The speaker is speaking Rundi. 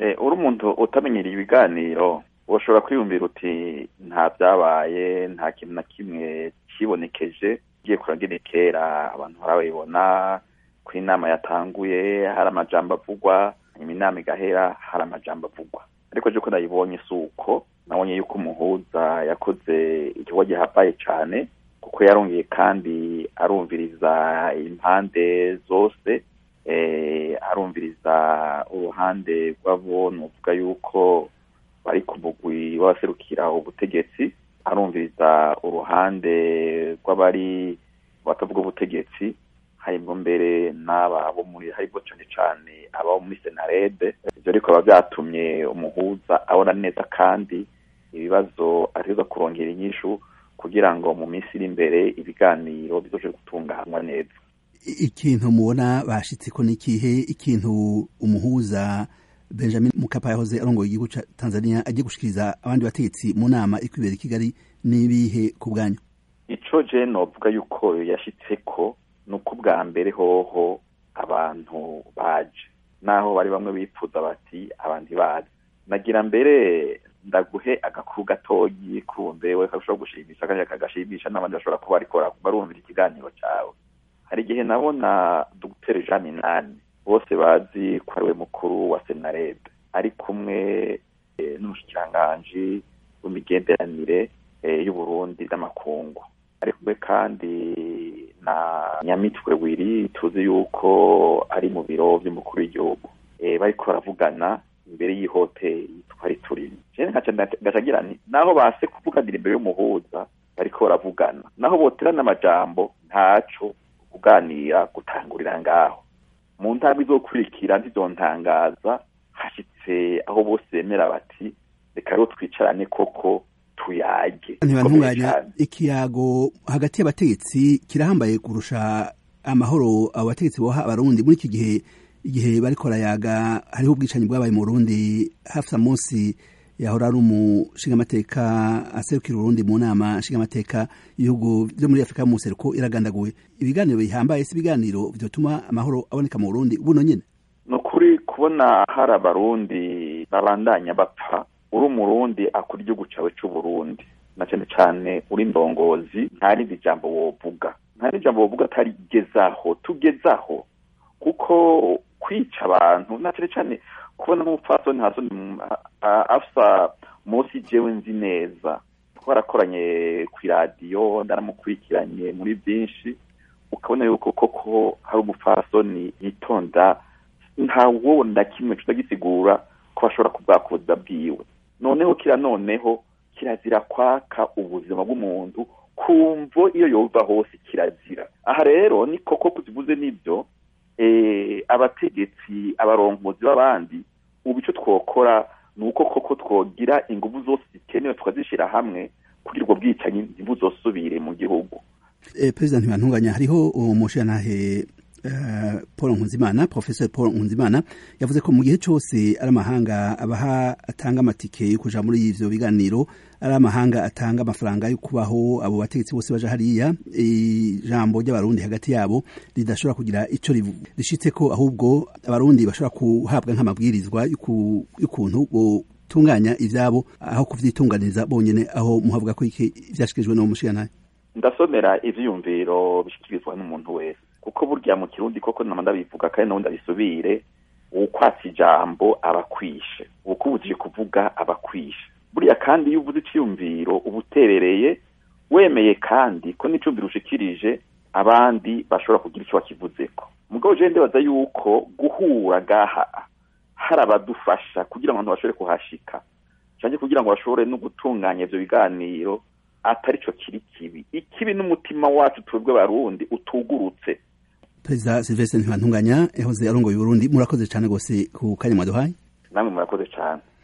uri umuntu utamenyereye ibiganiro ushobora kwiyumvira uti nta byabaye nta kintu na kimwe kibonekeje ugiye kuragene kera abantu barabibona ko inama yatanguye hari amajambo avugwa nyuma inama igahera hari amajambo avugwa ariko je ko nayibonye si uko nabonye yuko umuhuza yakoze igikorwa gihambaye cane kuko yarongeye kandi arumviriza impande zose arumviriza uruhande rw'abo nuvuga yuko bari ku mugwi w'abaserukira ubutegetsi arumviriza uruhande rw'abari batavuga ubutegetsi harimwo mbere n'aba bo muri haribwo cane cane aba muri senarede ivyo ariko biba vyatumye umuhuza abona neza kandi ibibazo ategerezwa kurongera inyishu kugira ngo mu minsi iri imbere ibiganiro bizoje gutunganywa neza ikintu mubona bashitseko n'ikihe ikintu umuhuza benjamin mukapa yahoze arongoye igihugu ca tanzania agiye gushikiriza abandi bategetsi mu nama ikwibera i kigali n'ibihe ku bwanyu ico je novuga yuko yashitseko ni uko ubwa mbere hoho abantu baje naho bari bamwe bipfuza bati abantu bazi nagira mbere ndaguhe agakuru gatoyi kumbe we kashobora gushimisha kandi kagashimisha n'abandi bashobora kuba ariko barumvira ikiganiro cawe hari igihe nabona dr jean minani bose bazi ko ari we mukuru wa senarede ari kumwe n'umushikiranganji w'imigenderanire y'uburundi n'amakungu ari kumwe kandi na nyamitwe wiri tuzi yuko ari mu biro vy'umukuru w'igihugu bariko baravugana imbere y'ihoteli twari turimo jewe ngacagira nti naho base kuvuganira imbere y'umuhuza bariko baravugana naho boterana amajambo ntaco kuganira gutangurira ngaho mu ntambwe izokurikira ntizontangaza hashitse aho bose bemera bati reka rero twicarane koko tuyage ntibantunganya ikiyago hagati y'abategetsi kirahambaye kurusha amahoro abo bategetsi boha abarundi muri iki gihe igihe bariko barayaga hariho ubwicanyi bwabaye mu Burundi hafi munsi yahora ari umushingamateka aserukira Urundi mu nama nshingamateka ibihugu vyo muri Afrika mu seruko iragandaguwe ibiganiro bihambaye si ibiganiro vyotuma amahoro aboneka mu Burundi buno nyene ni ukuri kubona hari abarundi babandanya bapfa uri umurundi akora igihugu cawe c'uburundi na cane cane uri ndongozi nta rindi jambo wovuga nta rindi jambo wovuga atari gezaho tugezaho kuko kwica abantu na cane cane kubona nk'umupfasoni hasoni afsa munsi jewe nzi neza twarakoranye kw'iradiyo ndaramukurikiranye muri byinshi ukabona yuko koko hari umupfasoni yitonda nta wowe na kimwe tutagisigura ko bashobora kubwakuza bwiwe noneho kira noneho kirazira kwaka ubuzima bw'umuntu kumvo iyo yova hose kirazira aha rero ni koko kuzivuze n'ibyo abategetsi abarongozi b'abandi ubu icyo twokora ni uko koko twogira ingufu zose zikenewe tukazishyira hamwe kugira ubwo bwicanyi ntibuzosubire mu gihugu perezida ntibantunganya hariho umushirantahe paul nkunzimana professor paul nkunzimana yavuze ko mu gihe cyose ari amahanga abaha atanga amatike yo kuja muri ivyo biganiro ari amahanga atanga amafaranga yo kubaho abo bategetsi bose baja hariya ijambo ry'abarundi hagati yabo ridashobora kugira ico rishitse ko ahubwo abarundi bashobora kuhabwa nk'amabwirizwa y'ukuntu botunganya ivyabo aho kuvyitunganiza bonyene aho muhavuga ko iki vyashikirijwe no mushiyantahe ndasomera ivyiyumviro bishikirizwa n'umuntu wese kuko burya mu kirundi koko nama ndabivuga kandi nawe ndabisubire ukwatsa ijambo abakwishe ukubujije kuvuga abakwishe buriya kandi iyo uvuze iciyumviro uba uterereye wemeye kandi ko n'icumviro ushikirije abandi bashobora kugira icyo bakivuzeko mugabo je ndibaza yuko guhura gaha hari abadufasha kugira ngo abantu bashobore kuhashika canke kugira ngo bashobore no gutunganya ivyo biganiro atari cyo kiri kibi ikibi n'umutima wacu twebwe barundi utugurutse perezida silvestre ntibantunganya yahoze arongoye uburundi murakoze cyane rwose ku kanya mwaduhaye namwe murakoze cyane